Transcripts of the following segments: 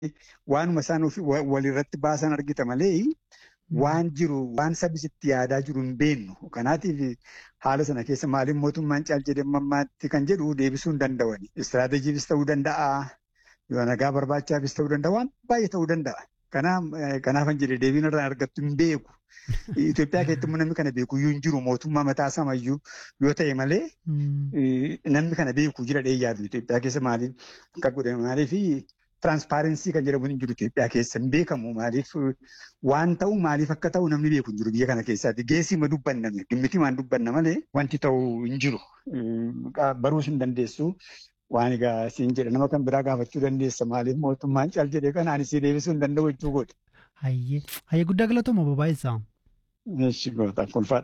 waanuma isaan walirratti baasan argita malee waan jiru waan sabisitti yaadaa jiru hin beeknu. Kanaatiif haala sana keessa maaliif mootummaan caal jedhee mammaatti kan jedhu deebisuu hin danda'ani. Istiraatejiifis ta'uu danda'a. Yoo nagaa barbaachaafis ta'uu danda'a. Waan baay'ee ta'uu danda'a. Kanaafan jedhee deebiin irraa argattu hin beeku. Itoophiyaa keessatti namni kana beeku iyyuu hin jiru mootummaa mataa samayyuu yoo ta'e malee namni kana beeku jira yaadu Itoophiyaa keessa maaliif akka godhame maaliif tiraanspaarensii kan jedhamu hin jiru Itoophiyaa keessa hin beekamu maaliif waan ta'u maaliif akka ta'u namni beeku hin jiru biyya kana keessaatti geessii ma dubbanname dhimmiti maan dubbanna malee wanti ta'u hin jiru baruus hin dandeessu. Waan egaa siin jedha nama kan biraa gaafachuu dandeessa maaliif mootummaan caal jedhee kan ani si deebisuu hin danda'u jechuu godhe. Hayyee hayyee guddaa galatooma babaa'isaa. Eessi goota kolfaadha.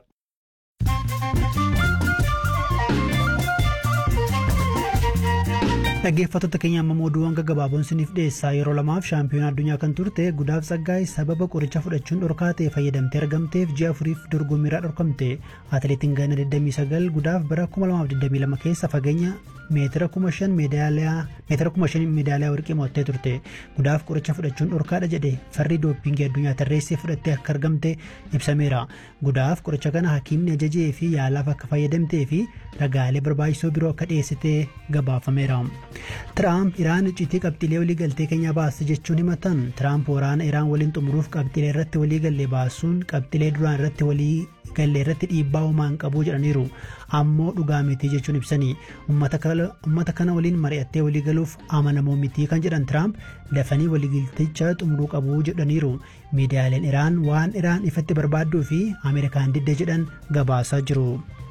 Dhaggeeffattoota keenya amma oduuwwan gaggabaaboon isiniif dhiyeessaa yeroo lamaaf shaampiyoona addunyaa kan turte gudaaf tsaggaay sababa qoricha fudhachuun dhorkaa ta'e fayyadamtee argamteef ji'a afuriif dorgommiirraa dhorkamte atileetiin ganna 29 gudaaf bara 2022 keessa fageenya meetira 5,000 meedaaliyaa warqii mo'attee turte gudaaf qoricha fudhachuun dhorkaadha jedhe farri dooppingii addunyaa tarreessee fudhattee akka argamte ibsameera gudaaf qoricha kana hakiimni ajajee fi yaalaaf akka fayyadamtee fi ragaalee barbaachisoo biroo akka dhiyeessitee gabaafameera. Tiraamp Iraan icciitii qabxiilee walii galtee keenyaa baasti jechuun himatan Tiraamp waraana Iraan waliin xumuruuf qabxiilee irratti walii galle baasuun qabxiilee duraan irratti walii galle irratti dhiibbaa uumaa hin qabu jedhaniiru ammoo dhugaa miti jechuun ibsanii uummata kana waliin mari'attee walii galuuf amanamoo miti kan jedhan Tiraamp dafanii waliigalticha xumuruu qabu jedhaniiru miidiyaaleen Iraan waan Iraan ifatti barbaadduu fi Ameerikaan didde jedhan gabaasaa jiru.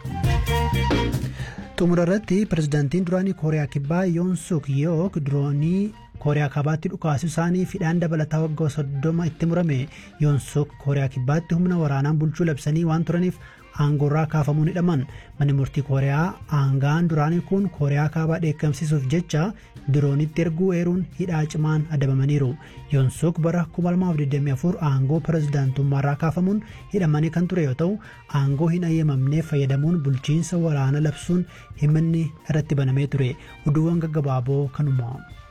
xumura irratti pirezidaantiin duraanii kooriyaa kibbaa yoon suk yook diroonii kooriyaa kaabaatti dhukaasuu isaanii fidhaan dabalataa waggaa soddoma itti murame yoon suk kooriyaa kibbaatti humna waraanaan bulchuu labsanii waan turaniif aangoorraa kaafamuun hidhaman manni murtii kooriyaa aangaan duraanii kun kooriyaa kaabaa dheekkamsiisuuf jecha diroonitti erguu eeruun hidhaa cimaan adabamaniiru yoonsuk bara 2024 aangoo pirezidaantummaarraa kaafamuun hidhamanii kan ture yoo ta'u aangoo hin ayyamamneef fayyadamuun bulchiinsa waraana labsuun himanni irratti banamee ture oduuwwan gaggabaaboo kanuma.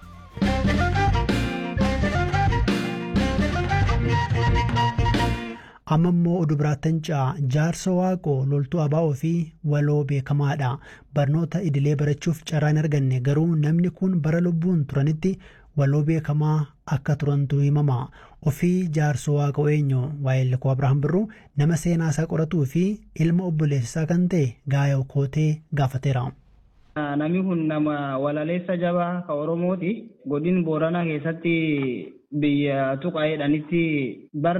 amma immoo oduu biraattan ca'a jaarsa waaqoo loltuu abaa'oo fi waloo beekamaadha barnoota idilee barachuuf carraa hin arganne garuu namni kun bara lubbuun turanitti waloo beekamaa akka turantu himama ofii jaarsa waaqoo eenyu waa'ee likoo abrahaam birruu nama seenaa isaa qoratuu fi ilma obboleessisaa kan ta'e gaayoo kootee gaafateera. Namni kun nama walaleessa jabaa ka Oromooti. Godin Booranaa keessatti biyya tuqaa jedhanitti bara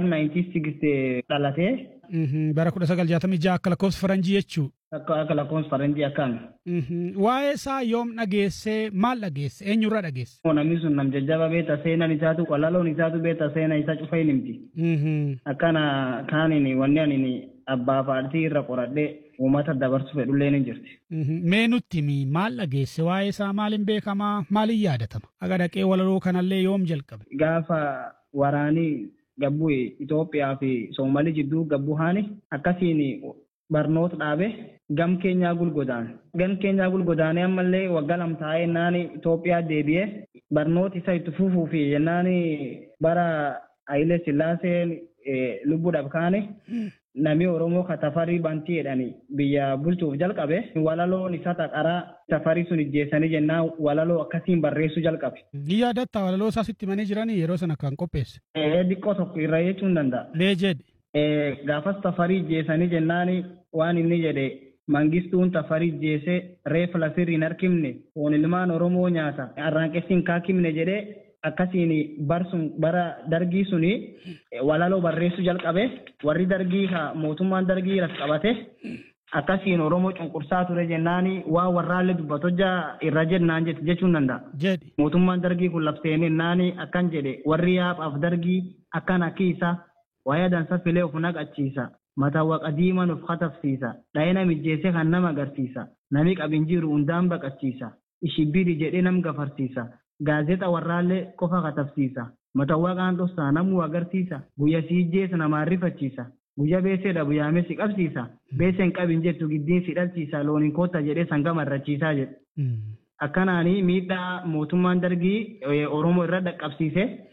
1960 dhalatee. Bara 1966 akka lakkoofsa faranjii jechuu. Akka akka lakkoofsa faranjii akkaan. Waa'ee isaa yoom dhageessee maal dhageesse eenyurraa dhageesse? Namni sun nam jajjaba beeta seenaan isaatu qalaloon isaatu beeta seenaa isaa cufa hin himti. Akkana kaaniin wanni ani abbaa faatii irra qoradhee uummata dabarsu fedhullee ni jirti. Mee nutti maal dhageesse waa'ee isaa maaliin beekamaa maaliin yaadatama? Aga dhaqee walaloo kanallee yoom jalqabe? Gaafa waraanii gabbuu Itoophiyaa fi Soomaalii jidduu gabbuu haani akkasiin barnoota dhaabe gam keenyaa gulgodaan. Gam keenyaa gulgodaanee ammallee waggaa lama taa'ee jennaan Itoophiyaa deebi'ee barnoota isa itti fufuu fi jennaan bara Hayilee Sillaaseen lubbuudhaaf kaane namni Oromoo ka tafarii bantii jedhani biyya bulchuuf jalqabe walaloon isa taqaraa tafarii sun ijjeessanii jennaan walaloo akkasiin barreessuu jalqabe. Ni yaadatta walaloo isaa sitti manii jiranii yeroo sana kan qopheesse. Xiqqoo tokko irra jechuun danda'a. Mee jedhe. Gaafas tafarii ijjeessanii jennaan waan inni jedhe mangistuun tafarii ijjeessee reefa lafirri hin harkifne foon ilmaan Oromoo nyaata arraanqessiin kaakimne jedhee akkasiin barsun bara dargii suni walaloo barreessuu jalqabe warri dargii ka mootummaan dargii ras qabate akkasiin oromoo cunqursaa ture jennaani waa warraallee dubbatojja irra jennaan jette jechuun danda'a. Jedhi. Mootummaan dargii kun labseenii naani akkan jedhe warri yaaphaaf dargii akkan akkiisa waa'ee dansa filee of naqachiisa. Mataawwa qadiiman of katafsiisa. Dhayina mijjeessee kan nama agarsiisa. Nami qabin jiru hundaan baqachiisa. Ishibbiri jedhee nam gafarsiisa. Gaazexa warraallee qofa katafsiisa. Mataawwa qaantosaa namuu agarsiisa. Guyya si ijjeessa namaa rifachiisa. Guyya beeseedha guyyaamee si qabsiisa. Beeseen qabin jettu giddiin si dhalchiisa. Looniin koota jedhee sangama irrachiisaa jedhe. Akkanaanii miidhaa mootummaan dargii Oromoo irra dhaqqabsiise